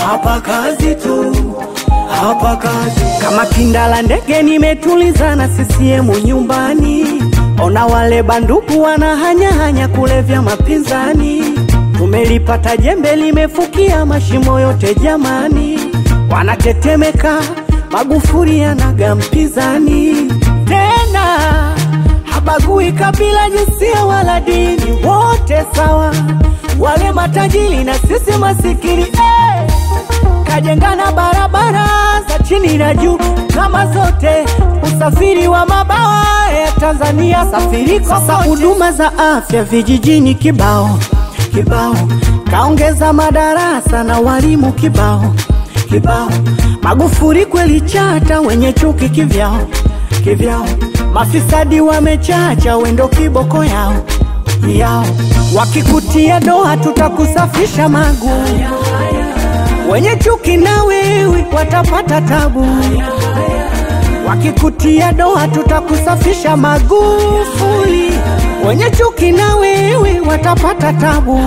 hapa kazi tu, hapa kazi. Kama kindala ndege nimetuliza na CCM nyumbani, ona wale banduku wanahanyahanya kulevya mapinzani. Tumelipata jembe limefukia mashimo yote jamani, wanatetemeka Magufuli anaga mpinzani tena, habagui kabila, jinsia wala dini, wote sawa, wale matajiri na sisi masikini eh! kajengana barabara za chini na juu kama zote, usafiri wa mabawa ya Tanzania safiri sasa, huduma za afya vijijini kibao kibao, kaongeza madarasa na walimu kibao kibao. Magufuli kweli chata, wenye chuki kivyao kivyao, mafisadi wamechacha, wendo kiboko yao yao, wakikutia doa tutakusafisha magu wenye chuki na wewe watapata tabu, wakikutia doa tutakusafisha Magufuli. Wenye chuki na wewe watapata tabu.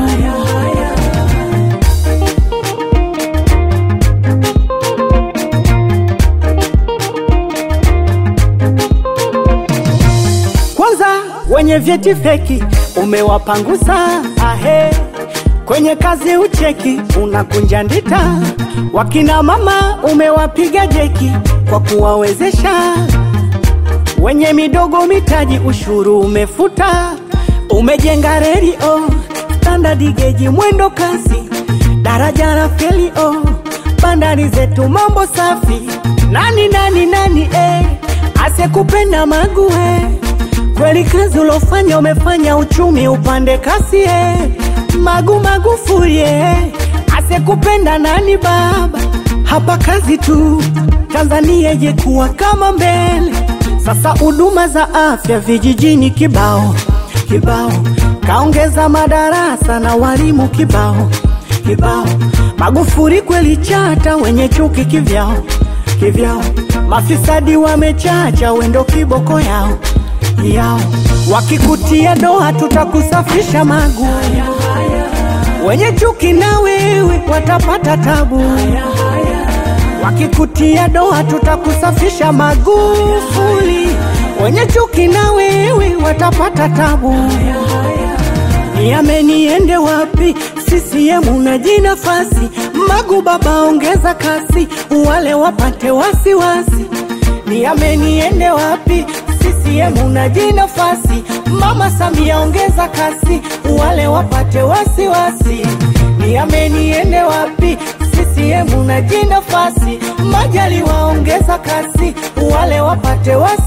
Kwanza wenye vyeti feki umewapangusa, ahe kwenye kazi ucheki unakunja ndita, wakina mama umewapiga jeki kwa kuwawezesha, wenye midogo mitaji ushuru umefuta, umejenga reli oh, standard geji mwendo kasi, daraja la feli oh, bandari zetu mambo safi, nani nani nani eh, asekupenda mague kweli kazi ulofanya umefanya uchumi upande kasi eh. Magu Magufuli eh. asekupenda nani baba, hapa kazi tu, Tanzania ijekuwa kama mbele. Sasa huduma za afya vijijini kibao kibao, kaongeza madarasa na walimu kibao kibao. Magufuli kweli chata, wenye chuki kivyao kivyao, mafisadi wamechacha, wendo kiboko yao yao, wakikutia doa tutakusafisha magu wenye chuki na wewe watapata tabu, wakikutia doa tutakusafisha Magufuli. Wenye chuki na wewe watapata tabu. Niame niende wapi? CCM na jinafasi, Magu baba ongeza kasi, wale wapate wasiwasi. Niame niende wapi? CCM na jinafasi, Mama Samia ongeza kasi, wale wapate wasiwasi. Niame niende wapi? CCM na jinafasi, Majaliwa ongeza kasi, wale wapate wasiwasi.